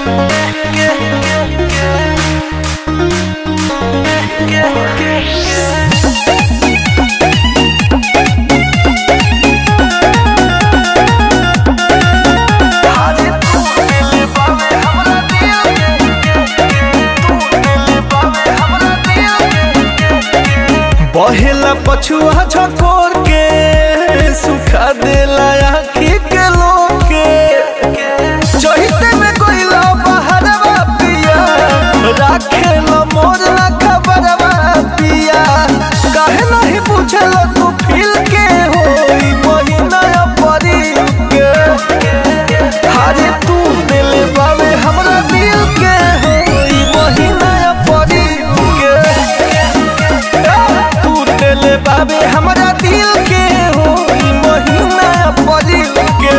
बहेला पछुआ झकोर के सुखा देला आखी के लोग के चहिते में कोइला बहरवा पिया राखेला मोर ना खबरवा पिया काहे नहीं पूछल तू फील के होई महीना परी के हारे तू दिल बावे हमरा दिल के होई महीना परी के तू दिल बाबे हमरा दिल के हो ई महीना परी के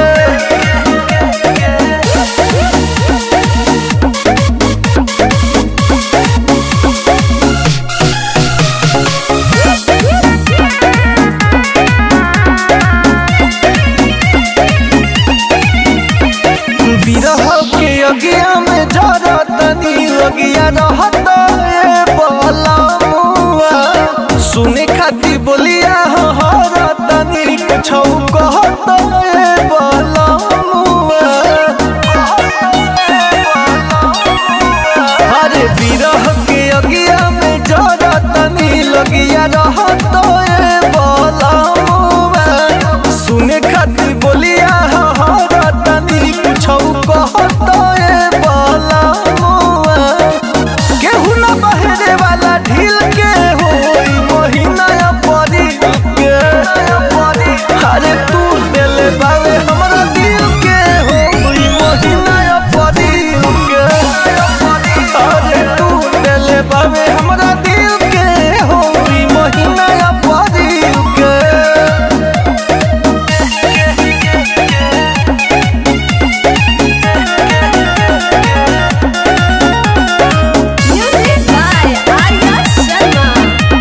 बिरह के अगिया में जरतनी लगिया रहत ए बलमुआ सुने खाती बोलिया हरतनी कुछ कहत ए बलमुआ अरे बिरह के अगिया में जरतनी लगिया रहत ए बलमुआ सुने खाती बोलिया हरतनी कुछ कहत ए बलमुआ केहू ना बहरे वाला ढील के होई महीना परी के अरे तू दिल बावे हमरा दिल के होई महीना परी के अरे तू दिल बावे हमरा दिल के होई महीना परी के Music by Arya Sharma.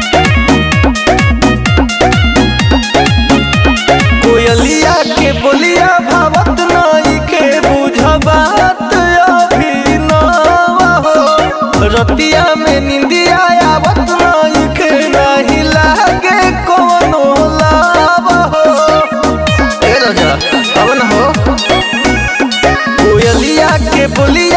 कोयलिया के बोलिया भावत नाई के बुझबात अभी न हो रतिया में निंदिया आवत नाई के नहीं लागे कोनो लाभ हो ए राजा अब न हो कोयलिया के बोलिया